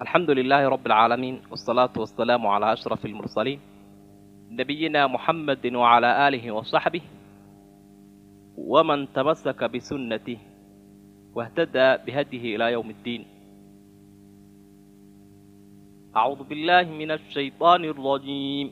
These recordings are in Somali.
الحمد لله رب العالمين والصلاة والسلام على أشرف المرسلين نبينا محمد وعلى آله وصحبه ومن تمسك بسنته واهتدى بهديه إلى يوم الدين أعوذ بالله من الشيطان الرجيم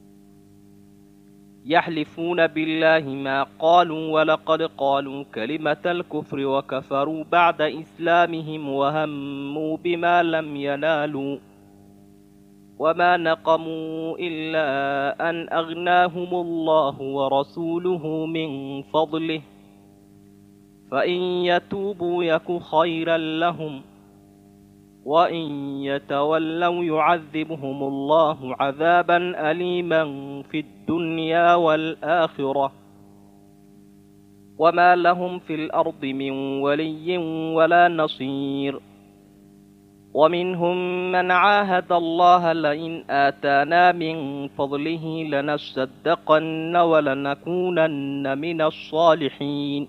يحلفون بالله ما قالوا ولقد قالوا كلمة الكفر وكفروا بعد إسلامهم وهموا بما لم ينالوا وما نقموا إلا أن أغناهم الله ورسوله من فضله فإن يتوبوا يك خيرا لهم وإن يتولوا يعذبهم الله عذابا أليما في الدنيا والآخرة وما لهم في الأرض من ولي ولا نصير ومنهم من عاهد الله لئن آتانا من فضله لنصدقن ولنكونن من الصالحين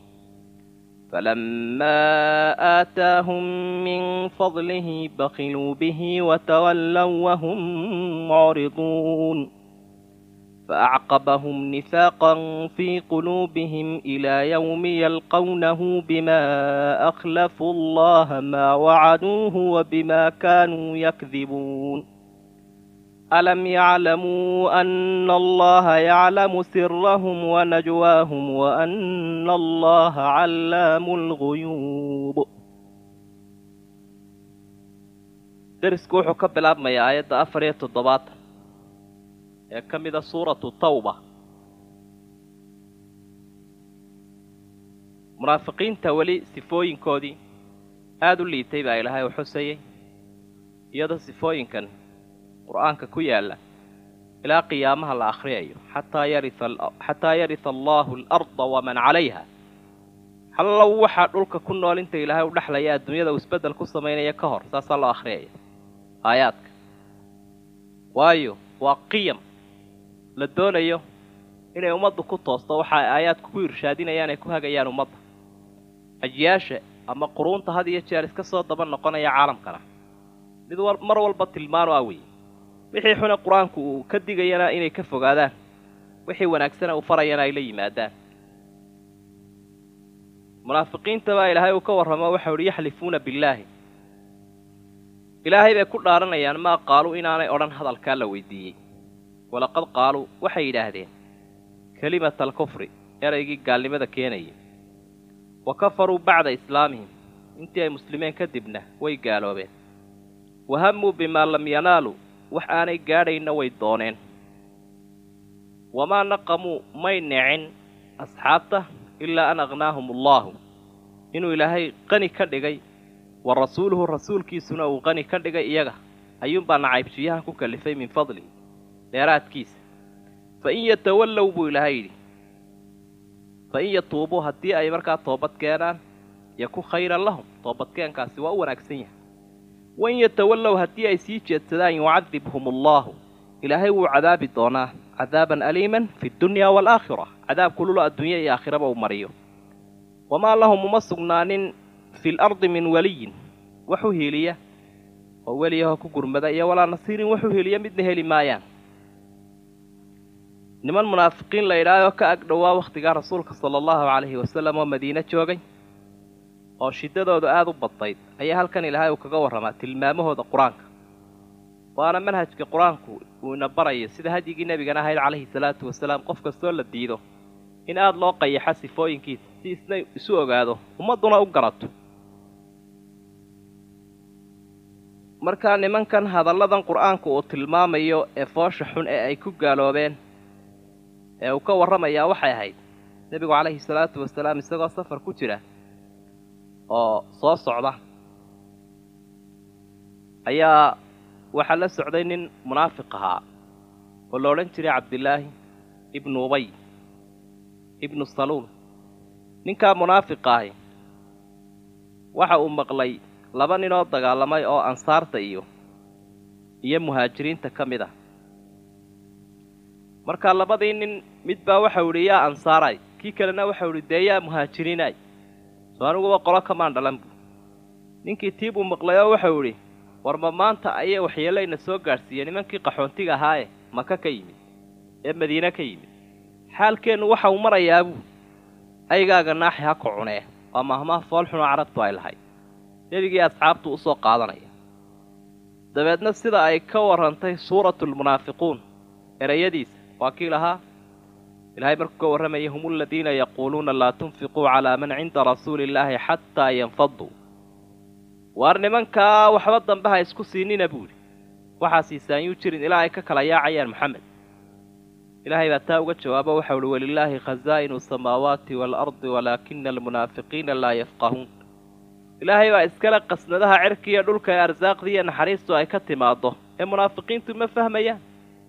فلما آتاهم من فضله بخلوا به وتولوا وهم معرضون فأعقبهم نفاقا في قلوبهم إلى يوم يلقونه بما أخلفوا الله ما وعدوه وبما كانوا يكذبون ألم يعلموا أن الله يعلم سرهم ونجواهم وأن الله علام الغيوب derisku wuxuu ka bilaabmayaa aayadda afar iyo toddobaatan ee ka mida suuratu tawba munaafiqiinta weli sifooyinkoodii aada u liitay baa ilaahay u xusayay iyadoo sifooyinkan qur-aanka ku yaalla ilaa qiyaamaha la akhriyayo xataa yarixataa yarisa allaahu alarda waman calayha hallow waxaa dhulka ku nool inta ilaahay u dhexlaya adduunyada uu isbeddel ku samaynaya ka hor saasaa loo akhriyaya aayaadka waayo waa qiyam la doonayo inay ummaddu ku toosto waxa ay aayaadku ku irshaadinayaan ay ku hagayaan ummadda ajyaasha ama quruunta had iyo jeer iska soo daba noqonaya caalamkana mid mar walba tilmaano ah weeye wixii xune qur-aanku uu ka digayana inay ka fogaadaan wixii wanaagsana uu farayana ay la yimaadaan munaafiqiinta baa ilaahay uu ka warramo waxau ihi yaxlifuuna billaahi ilaahay bay ku dhaaranayaan maa qaaluu inaanay odhan hadalkaa la weydiiyey walaqad qaaluu waxay yidhaahdeen kelimata alkufri eraygii gaalnimada keenayay wa kafaruu bacda islaamihim intii ay muslimeen kadibna way gaaloobeen wahamuu bimaa lam yanaaluu wax aanay gaadhayna way dooneen wamaa naqamuu may necin asxaabta ilaa an aqhnaahum allaahu inuu ilaahay qani ka dhigay wa rasuuluhu rasuulkiisuna uu qani ka dhigay iyaga ayuunbaa nacaybshiyahan ku kallifay min fadli dheeraadkiisa fa in yatawallow buu ilaahay yidhi fa in yatuubuu haddii ay markaa toobad keenaan yaku khayran lahum toobadkeenkaasi waa u wanaagsan yahay wain yatawallow haddii ay sii jeedsadaan yucadibhum allaahu ilaahay wuu cadaabi doonaa cadaaban aliiman fi ddunyaa waalaakhira cadaab kulula adduunya iyo aakhiraba uu mariyo wamaa lahum uma sugnaanin fi lardi min weliyin wax u hiiliya oo weliyahoo ku gurmada iyo walaa nasiirin wax u hiiliya midna heli maayaan niman munaafiqiin la idhaahoo ka ag dhowaa wakhtigaa rasuulka sala allahu calayhi wasalam oo madiine joogay oo shiddadoodu aada u badnayd ayaa halkan ilaahay uu kaga warramaa tilmaamahooda qur-aanka waana manhajka qur-aanku uu ina barayo sida hadyigii nebigana ahayd calayhi salaatu wasalaam qof kastoo la diido in aada loo qayaxo sifooyinkiisa si isna isu ogaado ummadduna u garato markaa nimankan hadalladan qur-aanku uu tilmaamayo ee foosha xun ee ay ku gaaloobeen ee uu ka warramayaa waxay ahayd nebigu calayhi salaatu wasalaam isagoo safar ku jira oo soo socda ayaa waxaa la socday nin munaafiq ahaa oo la odhan jiray cabdillaahi ibnu ubay ibnu saluul ninkaa munaafiqa ahi waxa uu maqlay laba ninoo dagaalamay oo ansaarta iyo iyo muhaajiriinta ka mid ah markaa labadii nin mid baa waxau idhi yaa ansaaray kii kalena waxau idhi dee yaa muhaajiriinay soo aniguba qolo kamaan dhalan buu ninkii tii buu maqlay oo waxau idhi warma maanta ayay waxyeelayna soo gaadhsiiyeen nimankii qaxoontiga ahaaye maka ka yimid ee madiine ka yimid xaalkeennu waxa uu marayaa buu aygaaga naaxi ha ku cunee waa mahmaha foolxunoo carabtu ay lahayd nebigii asxaabtu u soo qaadanaya dabeedna sida ay ka warrantay suuratulmunaafiquun erayadiisa waa kii lahaa ilaahay markuu ka warramayay hum aladiina yaquuluuna laa tunfiquu calaa man cinda rasuuli illaahi xataa yanfaduu waar nimankaa waxba dambe ha isku siinina buudhi waxaa siisaanyuu jirin ilaa ay ka kala yaacayaan maxamed ilaahay baa taa uga jawaabo waxau uhi walilaahi khasaa'inu samaawaati waalardi walaakina almunaafiqiina laa yafqahuun ilaahay baa iskale qasnadaha cirkiiyo dhulka ee arsaaqdii iyo naxariistu ay ka timaaddo ee munaafiqiintu ma fahmayaan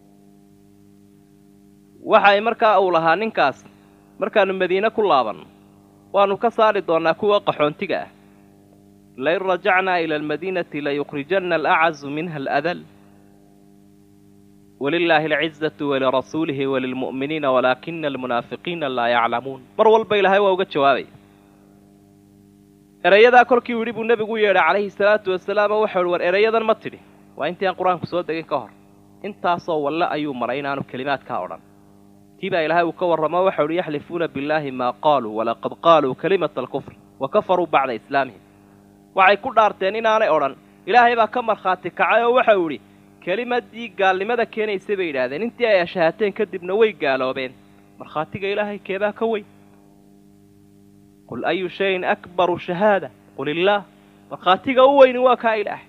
waxay markaa uu lahaa ninkaas markaannu madiine ku laabanno waannu ka saari doonnaa kuwa qaxoontiga ah lain rajacnaa ila almadiinati layukhrijanna alacazu minha aladal walilaahi alcizatu walirasuulihi walilmu'miniina walaakina almunaafiqiina laa yaclamuun mar walba ilaahay waa uga jawaabaya erayadaa kolkii yidhi buu nebigu u yeedhay calayhi salaatu wasalaam oo waxau uhi war erayadan ma tidhi waa intii aan qur-aanku soo degin ka hor intaasoo walle ayuu maray inaanu kelimaadkaa odhan tii baa ilaahay uu ka warramo waxau uhi yaxlifuuna billaahi maa qaaluu walaqad qaaluu kalimata alkufr wa kafaruu bacda islaamihim waxay ku dhaarteen inaanay odhan ilaahay baa ka markhaati kacay oo waxau idhi kelimadii gaalnimada keenaysa bay yidhaahdeen intii ay ashahaateen kadibna way gaaloobeen markhaatiga ilaahay keebaa ka weyn qul ayu shayin akbaru shahaada qul illaah markhaatiga u weyni waa kaa ilaahay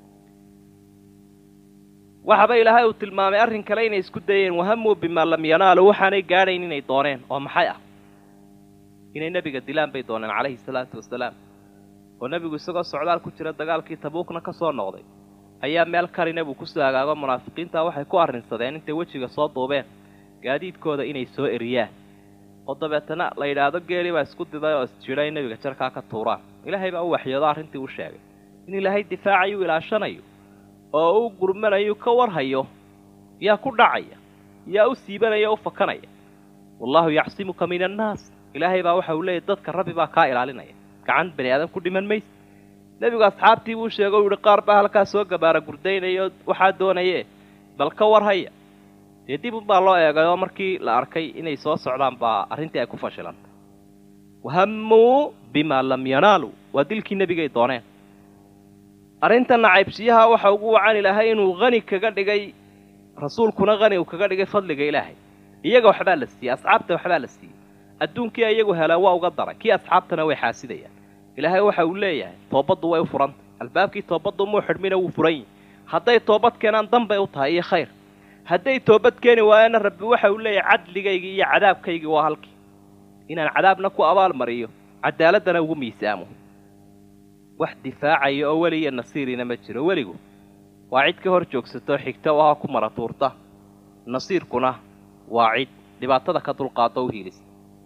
waxaba ilaahay uu tilmaamay arrin kale inay isku dayeen wahamuu bimaa lam yanaalu waxaanay gaadhayn inay dooneen oo maxay ah inay nebiga dilaan bay dooneen calayhi salaatu wasalaam oo nebigu isagoo socdaal ku jira dagaalkii tabuukna ka soo noqday ayaa meel karina buu kusoo hagaago munaafiqiinta waxay ku arrinsadeen intay wejiga soo duubeen gaadiidkooda inay soo eriyaan oo dabeetana la yidhaahdo geeli baa isku diday oo isjidha in nebiga jarkaa ka tuuraan ilaahay baa u waxyoodo arrintii u sheegay in ilaahay difaacayu ilaashanayo oo u gurmanayu ka warhayo yaa ku dhacaya yaa u siibanaya o u fakanaya wallaahu yacsimuka min annaas ilaahay baa waxa uu leeyahy dadka rabbi baa kaa ilaalinaya gacan bani aadam ku dhiman mayse nebigu asxaabtii buu sheegay u yihi qaar baa halkaa soo gabaara gurdaynaya oo waxaa doonaye bal ka warhaya dee dib unbaa loo eegay oo markii la arkay inay soo socdaan baa arrintii ay ku fashilantay wahammuu bimaa lam yanaaluu waa dilkii nebigay dooneen arrinta nacaybsiyaha waxa ugu wacan ilaahay inuu hani kaga dhigay rasuulkuna hani uu kaga dhigay fadliga ilaahay iyaga waxbaa la siiyey asxaabta waxbaa la siiyey adduunkii iyagu helaan waa uga daray kii asxaabtana way xaasidayaan ilaahay waxa uu leeyahay toobaddu way u furantay albaabkii toobaddu muu xidhmina wuu furan yihi hadday toobad keenaan danbay u tahay iyo khayr hadday toobad keeni waayana rabbi waxa uu leeyahay cadligaygii iyo cadaabkaygii waa halkii inaan cadaabna ku abaalmariyo cadaaladana ugu miisaamo wax difaacaya oo weliya nasiirina ma jiro weligu waa cid ka hor joogsato xigta oo ha ku mara tuurta nasiirkuna waa cid dhibaatada ka dulqaado u hiilisa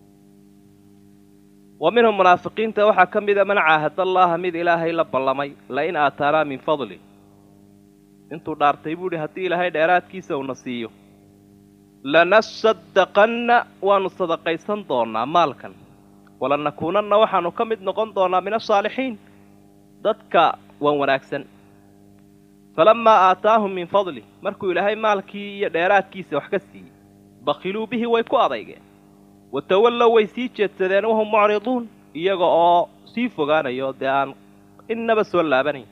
wa minhum munaafiqiinta waxaa ka mida man caahada allaaha mid ilaahay la ballamay lain aataanaa min fadli intuu dhaartay buu idhi haddii ilaahay dheeraadkiisa uuna siiyo lanasadaqanna waannu sadaqaysan doonnaa maalkan walanakuunanna waxaannu ka mid noqon doonnaa min asaalixiin dadka waan wanaagsan falammaa aataahum min fadli markuu ilaahay maalkii iyo dheeraadkiisa wax ka siiyey bakhiluu bihi way ku adaygeen watawallow way sii jeedsadeen wahum mucriduun iyaga oo sii fogaanayo dee aan innaba soo laabanayn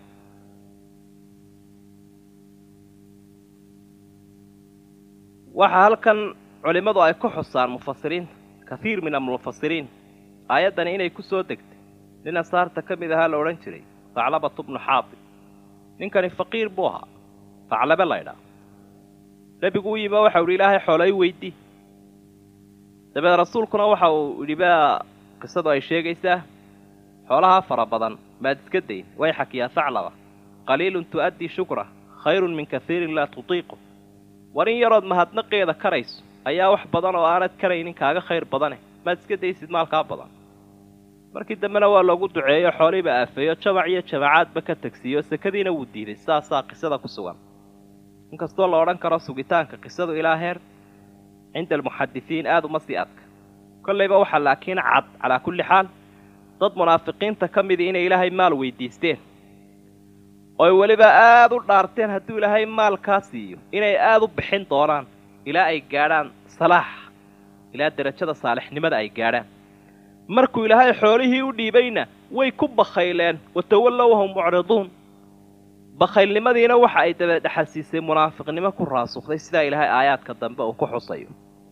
waxaa halkan culimmadu ay ku xusaan mufasiriinta kahiir min almufasiriin aayaddani inay ku soo degtay nin asaarta ka mid ahaa la odhan jiray faclabatu bnu xaatib ninkani faqiir buu ahaa faclabe laydhaa nebigu u yimi oo waxau idhi ilaahay xoolay weydii dabeed rasuulkuna waxa uu yidhi baa qisadu ay sheegaysaa xoolahaa fara badan maad iska dayn way xakiyaa faclaba qaliilun tu'addii shukra khayrun min kahiirin laa tutiiqu war in yarood mahadnaqeeda karayso ayaa wax badan oo aanad karaynin kaaga khayr badane maad iska daysid maalkaa badan markii dambena waa loogu duceeyo xooliiba aafeeyo jamac iyo jamacaadba ka tegsiiyo sekadiina wuu diiday saasaa qisada ku sugan inkastoo la odhan karo sugitaanka qisadu ilaa heer cinda almuxadisiin aada uma sii adka kollayba waxaa laakiin cad calaa kulli xaal dad munaafiqiinta ka midii inay ilaahay maal weydiisteen oy weliba aada u dhaarteen hadduu ilaahay maalkaa siiyo inay aada u bixin doonaan ilaa ay gaadhaan salaax ilaa derajada saalixnimada ay gaadhaan markuu ilaahay xoolihii u dhiibayna way ku bakhayleen watawallow wahum mucriduun bakhaylnimadiina waxa ay dabadhexasiisay munaafiqnimo ku raasukhday sidaa ilaahay aayaadka dambe uu ku xusayo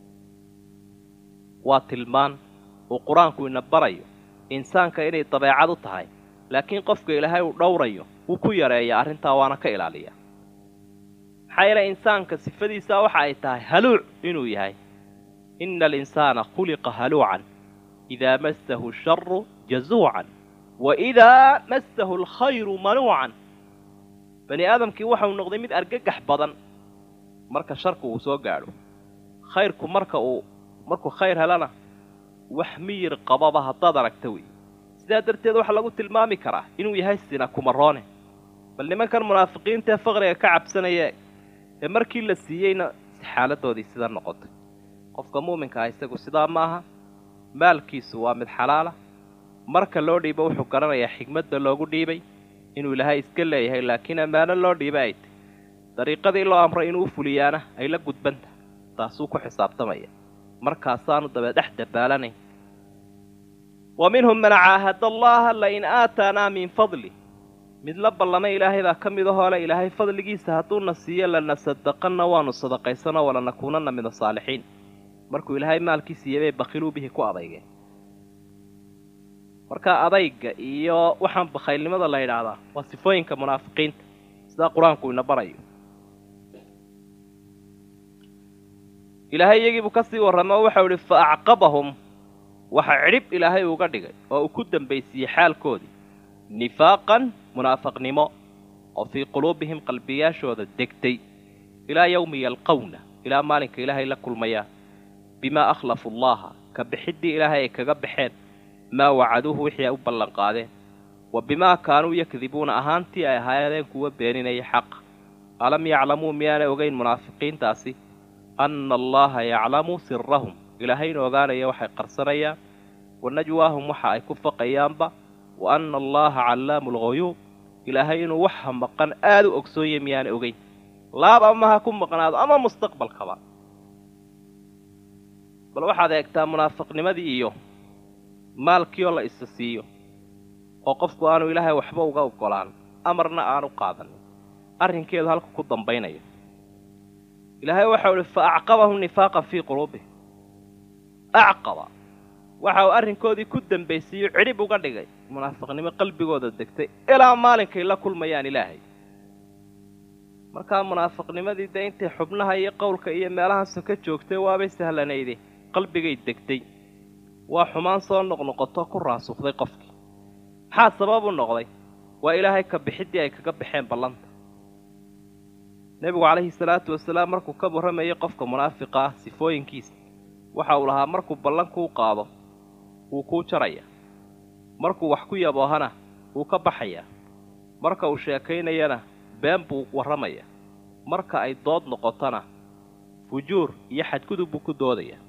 waa tilmaan uu qur-aanku ina barayo insaanka inay dabeecad u tahay laakiin qofka ilaahay uu dhowrayo wuu ku yareeya arrintaa waana ka ilaaliya maxaa yeele insaanka sifadiisaa waxa ay tahay haluuc inuu yahay ina alinsaana khuliqa haluucan idaa massahu sharu jazuucan wa idaa massahu alkhayru manuucan bani aadamkii waxau noqday mid argagax badan marka sharku uu soo gaadho khayrku marka uu markuu khayr helana wax miyir qababa haddaad aragta wey sidaa darteed waxaa lagu tilmaami karaa inuu yahay sina kumaroone bal nimankan munaafiqiintaee faqriga ka cabsanaya ee markii la siiyeyna xaaladoodii sida noqotay qofka muuminka ah isagu sidaa ma aha maalkiisu waa mid xalaala marka loo dhiibo wuxuu garanayaa xigmadda loogu dhiibay inuu ilaahay iska leeyahay laakiin ammaano loo dhiiba ay tahy dariiqadii loo amray inuu u fuliyaana ay la gudbanta taasuu ku xisaabtamaya markaasaanu daba dhex dabaalanayn wa minhum man caahada allaha lain aataanaa min fadli mid la ballamay ilaahay baa ka mid ahoo le ilaahay fadligiisa hadduuna siiyo lanasadaqanna waanu sadaqaysanoo walanakuunanna min asaalixiin markuu ilaahay maalkii siiyey bay bakhiluu bihi ku adaygeen marka adayga iyo waxaan bakhaylnimada la yidhaahdaa waa sifooyinka munaafiqiinta sidaa qur-aanku ina barayo ilaahay iyagiibuu ka sii warramay oo waxau idhi fa acqabahum waxa cidhib ilaahay uga dhigay oo uu ku dambaysiiyey xaalkoodii nifaaqan munaafaqnimo oo fii quluubihim qalbiyaashooda degtay ilaa yawmi yalqawna ilaa maalinka ilaahay la kulmayaan bimaa akhlafu allaha ka bixiddii ilaahay ay kaga baxeen maa wacaduuhu wixii ay u ballanqaadeen wa bimaa kaanuu yakdibuuna ahaantii ay ahaayeen kuwa beeninaya xaqa alam yaclamuu miyaanay ogayn munaafiqiintaasi anna allaha yaclamu sirahum ilaahayna ogaanaya waxay qarsanayaan wa najwaahum waxa ay ku faqayaanba wa anna allaha callaamu alghuyuub ilaahay inuu waxa maqan aada u ogsoonyahy miyaanay ogeyn laab ama ha ku maqnaado ama mustaqbalkaba bal waxaad eegtaa munaafiqnimadii iyo maalkii oo la isa siiyo oo qofku aanu ilaahay waxba uga ogolaan amarna aanu qaadanin arrinkeedu halku ku dambaynayo ilaahay waxau ihi fa acqabahum nifaaqan fii quluubihim acqaba waxa uu arrinkoodii ku dambaysiiyo cidhib uga dhigay munaafiqnimo qalbigooda degtay ilaa maalinkay la kulmayaan ilaahay markaa munaafiqnimadii dee intay xubnaha iyo qowlka iyo meelahaasoo ka joogtay waabay sahlanayde qalbigay degtay waa xumaan soo noqnoqoto ku raasukhday qofkii maxaa sabab u noqday waa ilaahay ka bixiddii ay kaga baxeen ballanta nebigu calayhi salaatu wasalaam markuu ka warramayay qofka munaafiqa ah sifooyinkiisa waxa uu lahaa markuu ballan kuu qaado wuu kuu jarayaa markuu wax ku yaboohana wuu ka baxayaa marka uu sheekaynayana been buu warramayaa marka ay dood noqotona fujuur iyo xadgudub buu ku doodayaa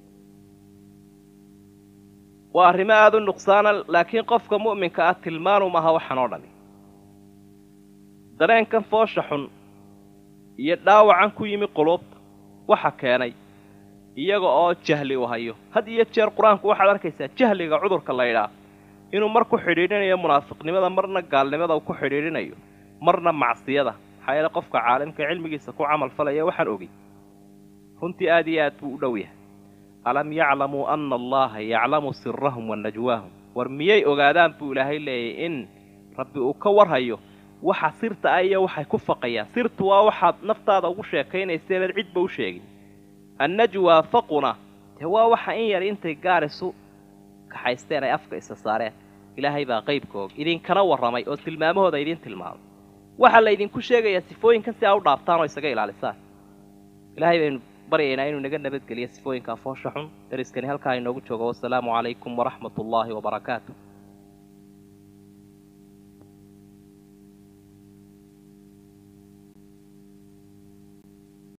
waa arrimo aada u nuqsaana laakiin qofka mu'minka ah tilmaanum aha waxaan oo dhani dareenkan foosha xun iyo dhaawacan ku yimi quluubta waxa keenay iyaga oo jahli u hayo had iyo jeer qur-aanku waxaad arkaysaa jahliga cudurka la ydhaah inuu mar ku xidhiidhinayo munaafiqnimada marna gaalnimada uu ku xidhiidhinayo marna macsiyada maxaa yeele qofka caalimka cilmigiisa ku camal falaya waxaan ogey runtii aad iyo aad buu u dhow yahay alam yaclamuu anna allaha yaclamu sirahum wa najwaahum war miyay ogaadaan buu ilaahay leeyahy in rabbi uu ka warhayo waxa sirta ah iyo waxay ku faqayaan sirtu waa waxaad naftaada ugu sheekaynaysa inaad cidba u sheegin annajwaa faquna dee waa waxa in yar intay gaar isu kaxaysteen ay afka isa saareen ilaahay baa qaybka og idinkana warramay oo tilmaamahooda idiin tilmaamay waxaa la ydinku sheegayaa sifooyinkan si aa u dhaaftaan oo isaga ilaalisaan ilaahay baynu baryaynaa inuu naga nabadgeliyo sifooyinka foosha xun dariskani halkaa inoogu joogo wasalaamu calaykum waraxmat ullaahi wabarakaatu